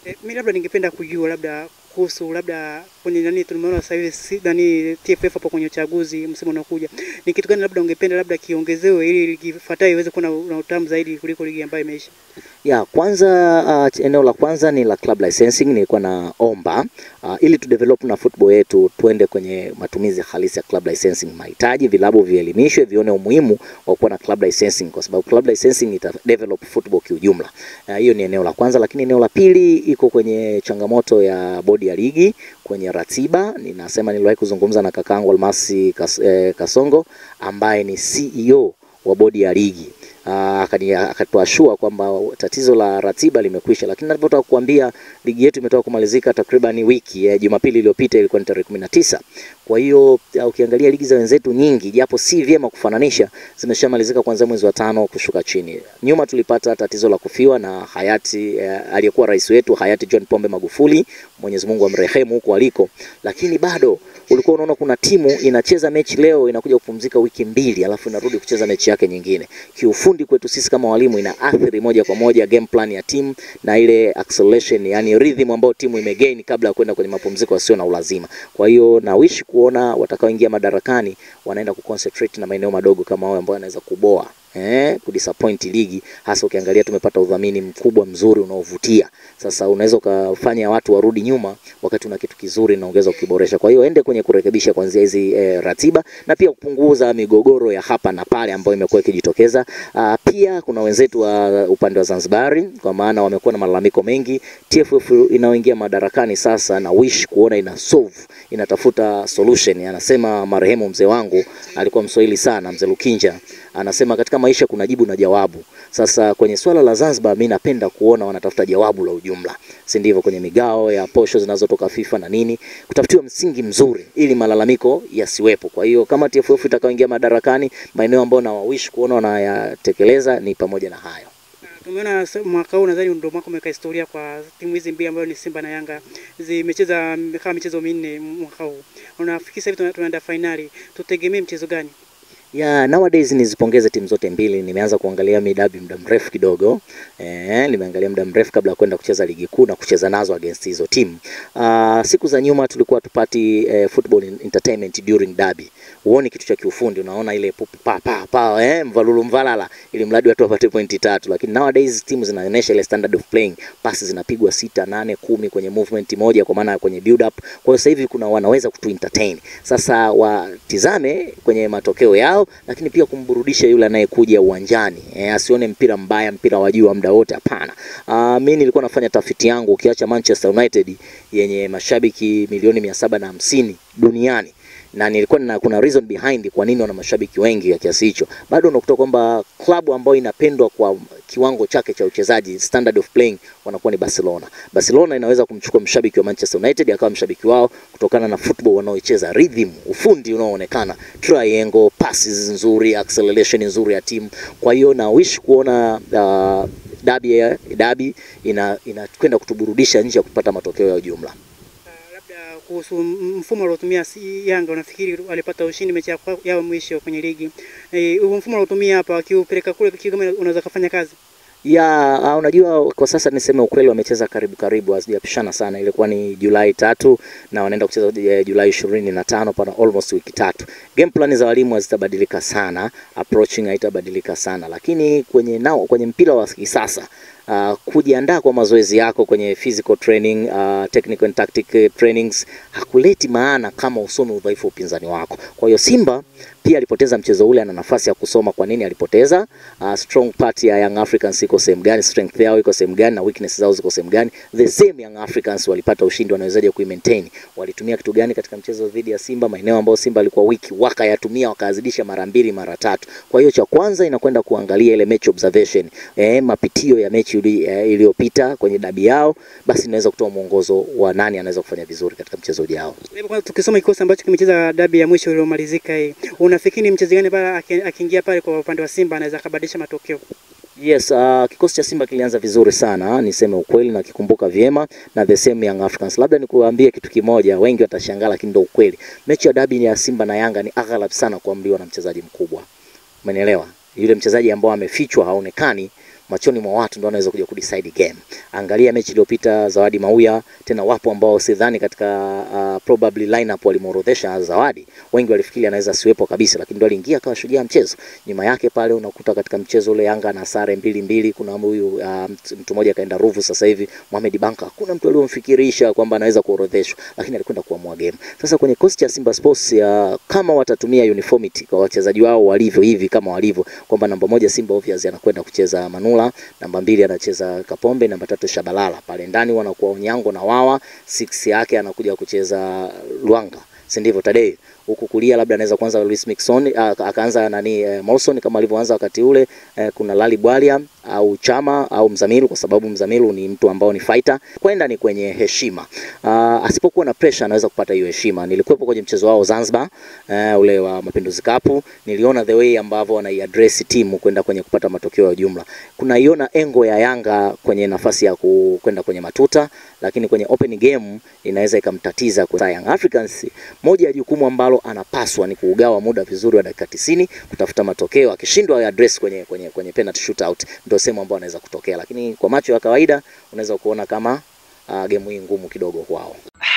E, mi labda ningependa kujua labda kuhusu labda kwenye nani tumeona sasa hivi si, nani TFF hapo kwenye uchaguzi msimu unaokuja, ni kitu gani labda ungependa labda kiongezewe ili ligi ifuatayo iweze kuwa na na utamu zaidi kuliko ligi ambayo imeisha? Ya kwanza uh, eneo la kwanza ni la club licensing. Nilikuwa naomba uh, ili tu develop na football yetu tuende kwenye matumizi halisi ya club licensing. Mahitaji vilabu vielimishwe, vione umuhimu wa kuwa na club licensing, kwa sababu club licensing ita develop football kiujumla. Uh, Hiyo ni eneo la kwanza, lakini eneo la pili iko kwenye changamoto ya bodi ya ligi kwenye ratiba. Ninasema niliwahi kuzungumza na kakaangu Almasi Kas, eh, Kasongo ambaye ni CEO wa bodi ya ligi Ah, akani- akatuashua kwamba tatizo la ratiba limekwisha, lakini ninavyotaka kukuambia ligi yetu imetoka kumalizika takriban wiki eh, Jumapili iliyopita ilikuwa ni tarehe kumi na tisa. Kwa hiyo ah, ukiangalia ligi za wenzetu nyingi, japo si vyema kufananisha, zimeshamalizika kuanzia mwezi wa tano kushuka chini. Nyuma tulipata tatizo la kufiwa na hayati eh, aliyekuwa rais wetu hayati John Pombe Magufuli, Mwenyezi Mungu amrehemu huko aliko, lakini bado ulikuwa unaona kuna timu inacheza mechi leo inakuja kupumzika wiki mbili, alafu inarudi kucheza mechi yake nyingine. Kiufundi kwetu sisi kama walimu ina athiri moja kwa moja game plan ya timu na ile acceleration, yani rhythm ambayo timu imegain kabla ya kwenda kwenye mapumziko yasio na ulazima. Kwa hiyo na wish kuona watakaoingia madarakani wanaenda kuconcentrate na maeneo madogo kama hayo ambayo yanaweza kuboa eh, kudisappoint ligi, hasa ukiangalia tumepata udhamini mkubwa mzuri unaovutia. Sasa unaweza ukafanya watu warudi nyuma wakati una kitu kizuri na ongeza ukiboresha. Kwa hiyo ende kwenye kurekebisha kuanzia hizi eh, ratiba na pia kupunguza migogoro ya hapa na pale ambayo imekuwa ikijitokeza. Ah, pia kuna wenzetu wa upande wa Zanzibari kwa maana wamekuwa na malalamiko mengi. TFF inaoingia madarakani sasa na wish kuona ina solve, inatafuta solution. Anasema marehemu mzee wangu alikuwa Mswahili sana, mzee Lukinja anasema katika maisha kuna jibu na jawabu. Sasa kwenye swala la Zanzibar, mimi napenda kuona wanatafuta jawabu la ujumla, si ndivyo? Kwenye migao ya posho zinazotoka FIFA na nini, kutafutiwa msingi mzuri ili malalamiko yasiwepo. Kwa hiyo kama TFF itakaoingia madarakani, maeneo ambayo nawawish kuona wanayatekeleza ni pamoja na hayo. Tumeona sa- mwaka huu nadhani ndio mwaka umeweka historia kwa timu hizi mbili ambayo ni Simba na Yanga, zimecheza kama michezo minne mwaka huu. Unafikiri sasa hivi tuna- tunaenda fainali, tutegemee mchezo gani? ya nowadays nizipongeze timu zote mbili. Nimeanza kuangalia midabi muda mrefu kidogo eh, nimeangalia muda mrefu kabla ya kwenda kucheza ligi kuu na kucheza nazo against hizo timu. Uh, siku za nyuma tulikuwa tupati eh, football entertainment during derby. Huoni kitu cha kiufundi, unaona ile pupu pa pa pa eh, mvalulu mvalala, ili mradi watu wapate pointi tatu, lakini nowadays timu zinaonyesha ile standard of playing, pasi zinapigwa sita, nane, kumi kwenye movement moja, kwa maana ya kwenye build up. Kwa hiyo sasa hivi kuna wanaweza kutu entertain. Sasa watizame kwenye matokeo yao, lakini pia kumburudisha yule anayekuja uwanjani eh, asione mpira mbaya, mpira wa juu wa muda wote. Hapana. Uh, mimi nilikuwa nafanya tafiti yangu, ukiacha Manchester United yenye mashabiki milioni mia saba na hamsini duniani na nilikuwa na kuna reason behind kwa nini wana mashabiki wengi ya kiasi hicho. Bado unakuta kwamba klabu ambayo inapendwa kwa kiwango chake cha uchezaji, standard of playing, wanakuwa ni Barcelona. Barcelona inaweza kumchukua mshabiki wa Manchester United akawa mshabiki wao kutokana na football wanaoicheza, rhythm, ufundi unaoonekana, triangle, passes nzuri, acceleration nzuri ya timu. Kwa hiyo na wish kuona uh, dabi ya dabi ina inakwenda kutuburudisha nje ya kupata matokeo ya ujumla. Uh, labda kuhusu m- mfumo aliotumia si Yanga, unafikiri walipata ushindi mechi ya kwa- yao mwisho kwenye ligi eh, huo mfumo aliotumia hapa wakiupeleka kule Kigoma unaweza kufanya kazi? Ya, uh, unajua kwa sasa niseme ukweli, wamecheza karibu karibu, hazijapishana sana. Ilikuwa ni Julai tatu na wanaenda kucheza uh, Julai ishirini na tano pana almost wiki tatu. Game plan za walimu hazitabadilika sana, approaching haitabadilika sana, lakini kwenye nao kwenye mpira wa kisasa uh, kujiandaa kwa mazoezi yako kwenye physical training, uh, technical and tactic trainings hakuleti maana kama usome udhaifu wa upinzani wako. Kwa hiyo Simba pia alipoteza mchezo ule, ana nafasi ya kusoma kwa nini alipoteza. Uh, strong part ya Young Africans iko sehemu gani, strength yao iko sehemu gani, na weakness zao ziko sehemu gani. The same Young Africans walipata ushindi, wanawezaje kuimaintain? Walitumia kitu gani katika mchezo dhidi ya Simba? Maeneo ambayo Simba alikuwa wiki wakayatumia, wakazidisha mara mbili mara tatu. Kwa hiyo cha kwanza inakwenda kuangalia ile match observation, eh, mapitio ya mechi ili- eh, iliyopita kwenye dabi yao, basi inaweza kutoa mwongozo wa nani anaweza kufanya vizuri katika mchezo ujao. Hebu kwanza tukisoma kikosi ambacho kimecheza dabi ya mwisho iliyomalizika hii, unafikiri ni mchezaji gani pale aki- akiingia pale kwa upande wa Simba anaweza kabadilisha matokeo? Yes, uh, kikosi cha Simba kilianza vizuri sana, niseme ukweli na kikumbuka vyema na the same Young Africans. Labda nikuambie kitu kimoja, wengi watashangaa lakini ndio ukweli. Mechi ya dabi ya Simba na Yanga ni aghalab sana kuamliwa na mchezaji mkubwa. Umenielewa? Yule mchezaji ambao amefichwa haonekani machoni mwa watu ndio anaweza kuja kudecide game. Angalia mechi iliyopita Zawadi Mauya, tena wapo ambao sidhani katika uh, probably lineup walimuorodhesha Zawadi, wengi walifikiri anaweza siwepo kabisa, lakini ndio aliingia akawa shujaa mchezo. Nyuma yake pale unakuta katika mchezo ule Yanga na sare mbili mbili, kuna huyu uh, mtu mmoja kaenda Ruvu sasa hivi Mohamed Banka, hakuna mtu aliyomfikirisha kwamba anaweza kuorodheshwa, lakini alikwenda kuamua game. Sasa kwenye kosti cha Simba Sports ya, kama watatumia uniformity kwa wachezaji wao walivyo hivi kama walivyo kwamba namba moja Simba obvious anakwenda kucheza Manula, namba mbili anacheza Kapombe, namba tatu Shabalala, pale ndani wanakuwa Onyango na Wawa, six yake anakuja kucheza Luanga, si ndivyo Tadei? Huku kulia labda anaweza kuanza Luis Mixon akaanza nani eh, Molson kama alivyoanza wakati ule eh, kuna Lali Bwalia au Chama au Mzamiru, kwa sababu Mzamiru ni mtu ambao ni fighter. Kwenda ni kwenye heshima. Uh, asipokuwa na pressure anaweza kupata hiyo heshima. Nilikuwepo kwenye mchezo wao Zanzibar, uh, ule wa Mapinduzi Cup, niliona the way ambavyo wanaiaddress timu kwenda kwenye kupata matokeo ya jumla. Kuna iona engo ya Yanga kwenye nafasi ya kwenda kwenye matuta, lakini kwenye open game inaweza ikamtatiza kwa Young Africans. Moja ya jukumu ambalo anapaswa ni kuugawa muda vizuri wa dakika 90 kutafuta matokeo. Akishindwa address kwenye kwenye kwenye penalty shootout ndio sehemu ambayo anaweza kutokea, lakini kwa macho ya kawaida unaweza kuona kama uh, game hii ngumu kidogo kwao.